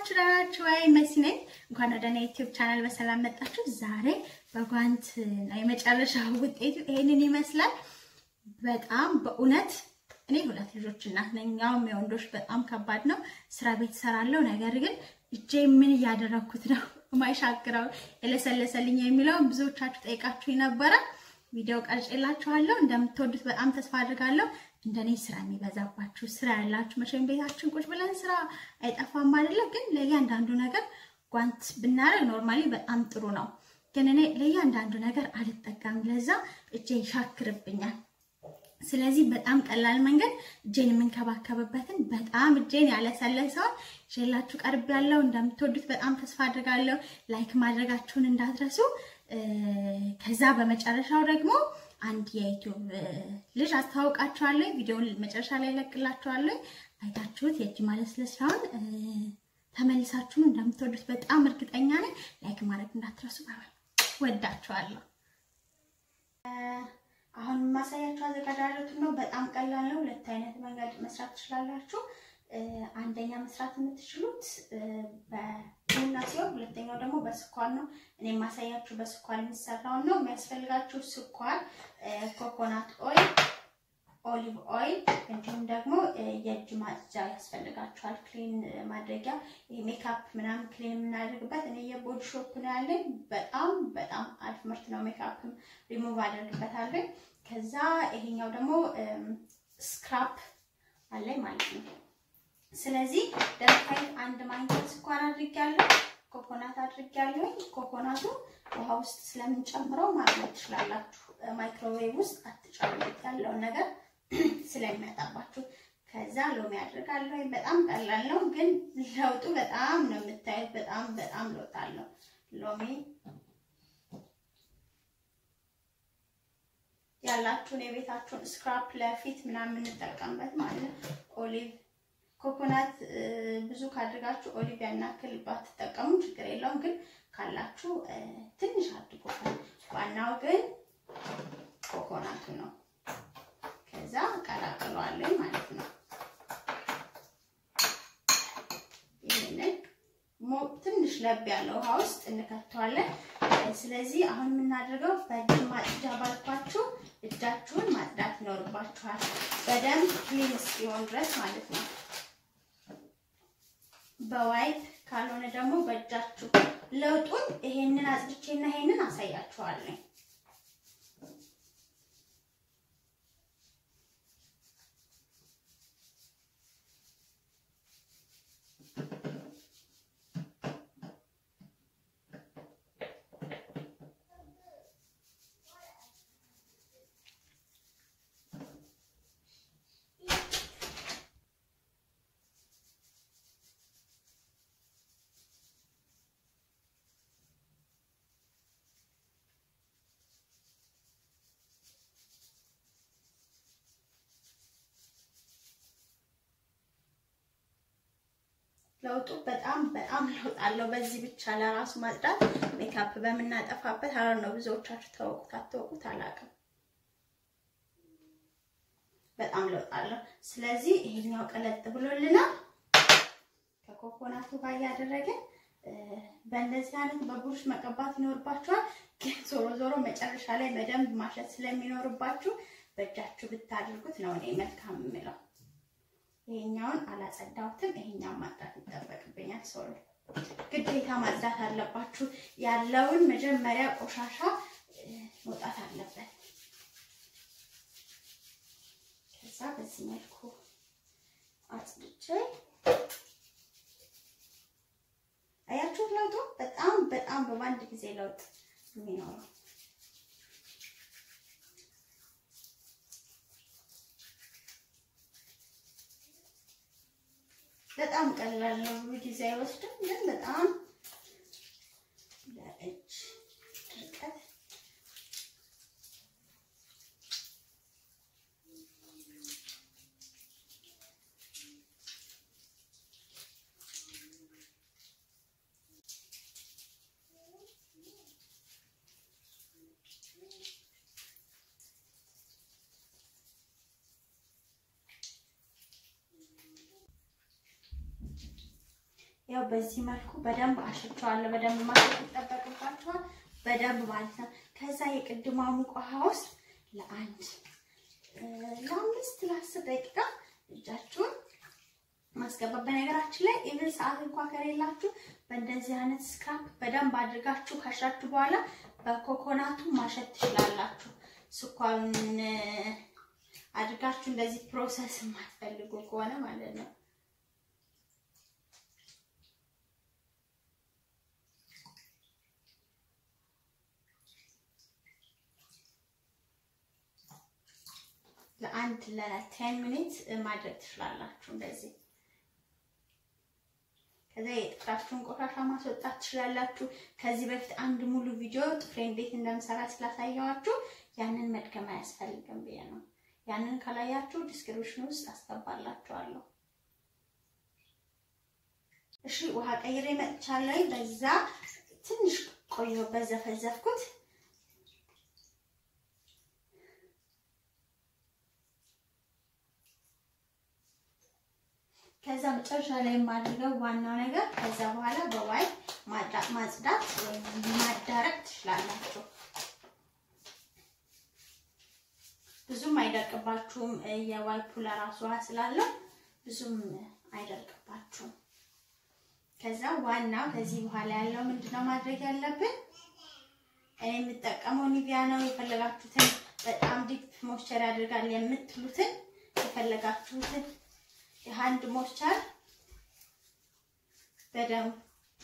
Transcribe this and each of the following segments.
ናችሁ? ደህና ናችሁ ወይ? መሲ ነኝ። እንኳን ወደ እኔ ዩቲዩብ ቻናል በሰላም መጣችሁ። ዛሬ በጓንት ነው የመጨረሻ ውጤቱ ይሄንን ይመስላል። በጣም በእውነት እኔ ሁለት ልጆች እናት ነኝ። ያውም የወንዶች በጣም ከባድ ነው። ስራ ቤት እሰራለሁ። ነገር ግን እጄ ምን እያደረኩት ነው የማይሻግረው የለሰለሰልኝ የሚለውን ብዙዎቻችሁ ጠይቃችሁ ነበረ። ቪዲዮ ቀርጬላችኋለሁ። እንደምትወዱት በጣም ተስፋ አድርጋለሁ። እንደኔ ስራ የሚበዛባችሁ ስራ ያላችሁ መቼም ቤታችን ቁጭ ብለን ስራ አይጠፋም አይደለ? ግን ለእያንዳንዱ ነገር ጓንት ብናደርግ ኖርማሊ በጣም ጥሩ ነው። ግን እኔ ለእያንዳንዱ ነገር አልጠቀምም። ለዛ እጄ ይሻክርብኛል። ስለዚህ በጣም ቀላል መንገድ እጄን የምንከባከብበትን በጣም እጄን ያለሰለሰውን ይዤላችሁ ቀርብ ያለው እንደምትወዱት በጣም ተስፋ አድርጋለሁ። ላይክ ማድረጋችሁን እንዳትረሱ። ከዛ በመጨረሻው ደግሞ አንድ የዩቲዩብ ልጅ አስተዋውቃችኋለሁ። ቪዲዮውን መጨረሻ ላይ ለቅላችኋለሁ። አይታችሁት የእጅ ማለስለስ ስራውን ተመልሳችሁን እንደምትወዱት በጣም እርግጠኛ ነኝ። ላይክ ማድረግ እንዳትረሱ። ወዳችኋለሁ። አሁን የማሳያችሁ አዘጋጃጀቱን ነው። በጣም ቀላል ነው። ሁለት አይነት መንገድ መስራት ትችላላችሁ። አንደኛ መስራት የምትችሉት በቡና ሲሆን ሁለተኛው ደግሞ በስኳር ነው። እኔ የማሳያችሁ በስኳር የሚሰራውን ነው። የሚያስፈልጋችሁ ስኳር፣ ኮኮናት ኦይል፣ ኦሊቭ ኦይል እንዲሁም ደግሞ የእጅ ማጽጃ ያስፈልጋችኋል። ክሊን ማድረጊያ ሜካፕ ምናምን ክሊን የምናደርግበት እኔ የቦዲ ሾፕ ነው ያለኝ። በጣም በጣም አሪፍ ምርት ነው። ሜካፕም ሪሙቭ አደርግበታለኝ። ከዛ ይሄኛው ደግሞ ስክራፕ አለኝ ማለት ነው። ስለዚህ ደረቃይ አንድ ማንኪያ ስኳር አድርጊያለሁ። ኮኮናት አድርጊያለሁ። ኮኮናቱ ውሃ ውስጥ ስለምንጨምረው ማግኘት ትችላላችሁ። ማይክሮዌቭ ውስጥ አትጨምሩት ያለውን ነገር ስለሚያጣባችሁ። ከዛ ሎሚ አድርጋለሁ። በጣም ቀላል ነው፣ ግን ለውጡ በጣም ነው የምታዩት። በጣም በጣም ለውጥ አለው። ሎሚ ያላችሁን የቤታችሁን ስክራፕ ለፊት ምናምን የምንጠቀምበት ማለት ነው። ኦሊቭ ኮኮናት ብዙ ካድርጋችሁ ኦሊቭ ያናክል ባትጠቀሙ ችግር የለውም፣ ግን ካላችሁ ትንሽ አድርጎ። ዋናው ግን ኮኮናቱ ነው። ከዛ ቀላቅለዋለሁ ማለት ነው። ይህንን ትንሽ ለብ ያለው ውሃ ውስጥ እንከተዋለን። ስለዚህ አሁን የምናደርገው በእጅ ማጽጃ ባልኳችሁ እጃችሁን ማጽዳት ይኖርባችኋል፣ በደንብ ክሊን እስኪሆን ድረስ ማለት ነው። በዋይፕ ካልሆነ ደግሞ በእጃችሁ ለውጡን ይሄንን አጽድቼና ይሄንን አሳያችኋለሁ። ለውጡ በጣም በጣም ለውጥ አለው። በዚህ ብቻ ለራሱ ማጽዳት ሜካፕ በምናጠፋበት አረ ነው። ብዙዎቻችሁ ታወቁት አታወቁት አላውቅም። በጣም ለውጥ አለው። ስለዚህ ይሄኛው ቀለጥ ብሎልናል። ከኮኮናቱ ጋር እያደረግን በእንደዚህ አይነት በቡሩሽ መቀባት ይኖርባችኋል። ግን ዞሮ ዞሮ መጨረሻ ላይ በደንብ ማሸት ስለሚኖርባችሁ በእጃችሁ ብታደርጉት ነው እኔ መልካም የምለው። ይሄኛውን አላጸዳሁትም። ይሄኛውን ማጽዳት ይጠበቅብኛል። ሶሪ ግዴታ ማጽዳት አለባችሁ። ያለውን መጀመሪያ ቆሻሻ መውጣት አለበት። ከዛ በዚህ መልኩ አጽድቼ አያችሁት ለውጡ በጣም በጣም በአንድ ጊዜ ለውጥ የሚኖረው በጣም ቀላል ነው። ብዙ ጊዜ አይወስድም፣ ግን በጣም ለእጅ ድርቀት ያው በዚህ መልኩ በደንብ አሽቸዋለሁ። በደንብ ማሸት ይጠበቅባቸዋል። በደንብ ማለት ነው። ከዛ የቅድሟ ሙቅ ውሃ ውስጥ ለአንድ ለአምስት ለአስር ደቂቃ እጃችሁን ማስገባት። በነገራችን ላይ ኢቭን ሰዓት እንኳ ከሌላችሁ በእንደዚህ አይነት ስክራፕ በደንብ አድርጋችሁ ካሻችሁ በኋላ በኮኮናቱ ማሸት ትችላላችሁ። ስኳሩን አድርጋችሁ እንደዚህ ፕሮሰስ የማትፈልጉ ከሆነ ማለት ነው። ለአንድ ለቴን ሚኒት ማድረግ ትችላላችሁ እንደዚህ። ከዛ የጥፍራችሁን ቆሻሻ ማስወጣት ትችላላችሁ። ከዚህ በፊት አንድ ሙሉ ቪዲዮ ጥፍሬ እንዴት እንደምሰራ ስላሳየዋችሁ ያንን መድገም አያስፈልግም ብዬ ነው። ያንን ካላያችሁ ዲስክሪፕሽን ውስጥ አስገባላችኋለሁ። እሺ ውሃ ቀይሬ መጥቻለሁ። በዛ ትንሽ ቆየሁበት ዘፈዘፍኩት። ከዛ መጨረሻ ላይ የማድርገው ዋናው ነገር ከዛ በኋላ በዋይ ማጽዳት ወይም ማዳረቅ ትችላላችሁ። ብዙም አይደርቅባችሁም። የዋይፑ ለራሱ ውሃ ስላለው ብዙም አይደርቅባችሁም። ከዛ ዋናው ከዚህ በኋላ ያለው ምንድነው ማድረግ ያለብን? እኔ የምጠቀመው ኒቪያ ነው። የፈለጋችሁትን በጣም ዲፕ ሞይስቸር ያደርጋል የምትሉትን የፈለጋችሁትን የሃንድ ሞይስቸር በደንብ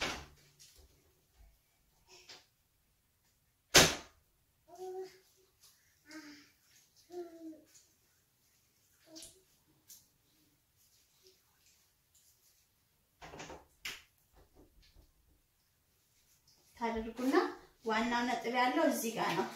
ታደርጉና ዋናው ነጥብ ያለው እዚህ ጋር ነው።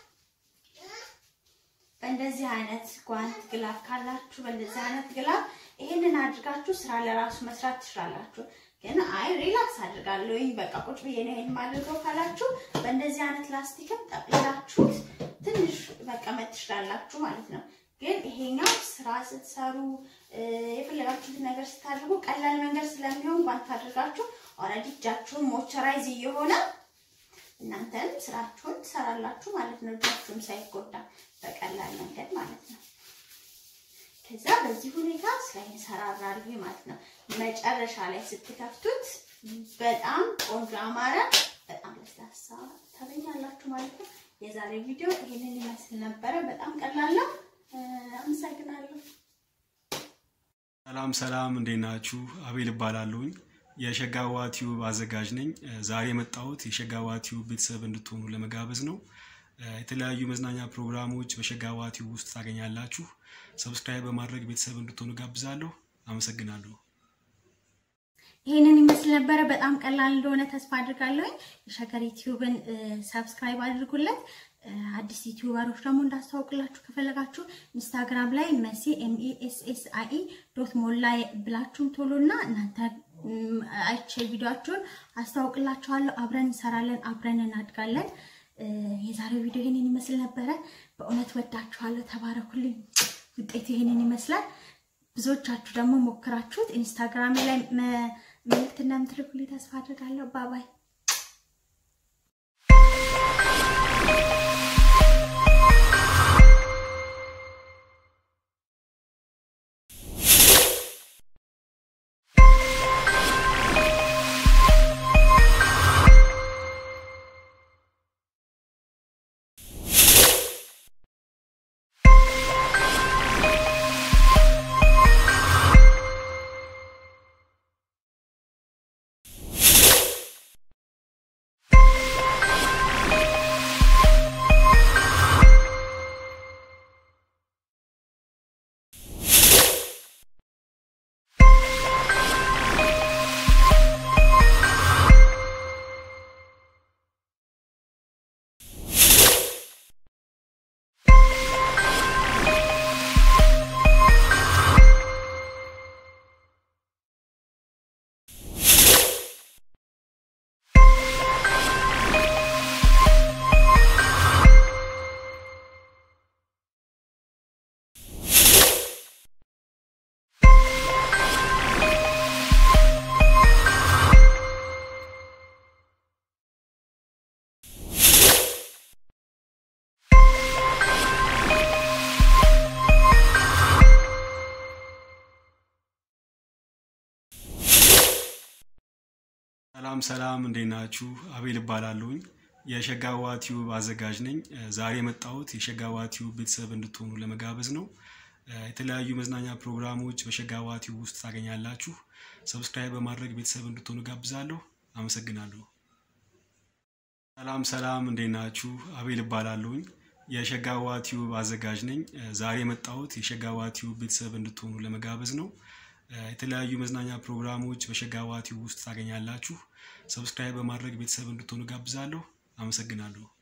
በእንደዚህ አይነት ጓንት ግላፍ ካላችሁ በእንደዚህ አይነት ግላፍ ይሄንን አድርጋችሁ ስራ ለራሱ መስራት ትችላላችሁ። ግን አይ ሪላክስ አድርጋለሁኝ በቃ ቁጭ ብዬ ነው ይሄን ማድረገው ካላችሁ በእንደዚህ አይነት ላስቲክም ጠቅልላችሁት ትንሽ መቀመጥ ትችላላችሁ ማለት ነው። ግን ይሄኛው ስራ ስትሰሩ የፈለጋችሁትን ነገር ስታደርጉ ቀላል መንገድ ስለሚሆን ጓንት አድርጋችሁ ኦልሬዲ እጃችሁን ሞይስቸራይዝ እየሆነ እናንተም ስራችሁን ትሰራላችሁ ማለት ነው። እጃችሁም ሳይጎዳ በቀላል መንገድ ማለት ነው። ከዛ በዚህ ሁኔታ ስራ ይሰራራል ማለት ነው። መጨረሻ ላይ ስትከፍቱት በጣም ቆንጆ አማረ፣ በጣም ለስላሳ ታገኛላችሁ ማለት ነው። የዛሬ ቪዲዮ ይህንን ይመስል ነበረ። በጣም ቀላል ነው። አመሰግናለሁ። ሰላም ሰላም፣ እንዴት ናችሁ? አቤል እባላለሁኝ የሸጋዋ ቲዩብ አዘጋጅ ነኝ። ዛሬ የመጣሁት የሸጋዋ ቲዩብ ቤተሰብ እንድትሆኑ ለመጋበዝ ነው። የተለያዩ መዝናኛ ፕሮግራሞች በሸጋዋ ቲዩብ ውስጥ ታገኛላችሁ። ሰብስክራይብ በማድረግ ቤተሰብ እንድትሆኑ ጋብዛለሁ። አመሰግናለሁ። ይህንን ይመስል ነበረ። በጣም ቀላል እንደሆነ ተስፋ አድርጋለሁኝ። የሸገር ዩቲዩብን ሰብስክራይብ አድርጉለት። አዲስ ዩቲዩበሮች ደግሞ እንዳስተዋውቅላችሁ ከፈለጋችሁ ኢንስታግራም ላይ መሲ ኤምኢኤስኤስአኢ ዶት ሞላ ብላችሁም ቶሎና እናንተ አይቼ ቪዲዮአችሁን አስተዋውቅላችኋለሁ። አብረን እንሰራለን፣ አብረን እናድጋለን። የዛሬው ቪዲዮ ይሄንን ይመስል ነበረ። በእውነት ወዳችኋለሁ። ተባረኩልኝ። ውጤቱ ይሄንን ይመስላል። ብዙዎቻችሁ ደግሞ ሞክራችሁት ኢንስታግራም ላይ መልእክት እንደምትልኩልኝ ተስፋ አድርጋለሁ። ባባይ ሰላም ሰላም፣ እንዴት ናችሁ? አቤል እባላለሁኝ የሸጋዋ ቲዩብ አዘጋጅ ነኝ። ዛሬ የመጣሁት የሸጋዋ ቲዩብ ቤተሰብ እንድትሆኑ ለመጋበዝ ነው። የተለያዩ መዝናኛ ፕሮግራሞች በሸጋዋ ቲዩብ ውስጥ ታገኛላችሁ። ሰብስክራይብ በማድረግ ቤተሰብ እንድትሆኑ ጋብዛለሁ። አመሰግናለሁ። ሰላም ሰላም፣ እንዴት ናችሁ? አቤል እባላለሁኝ የሸጋዋ ቲዩብ አዘጋጅ ነኝ። ዛሬ የመጣሁት የሸጋዋ ቲዩብ ቤተሰብ እንድትሆኑ ለመጋበዝ ነው። የተለያዩ መዝናኛ ፕሮግራሞች በሸጋዋ ቲዩብ ውስጥ ታገኛላችሁ። ሰብስክራይብ በማድረግ ቤተሰብ እንድትሆኑ ጋብዛለሁ። አመሰግናለሁ።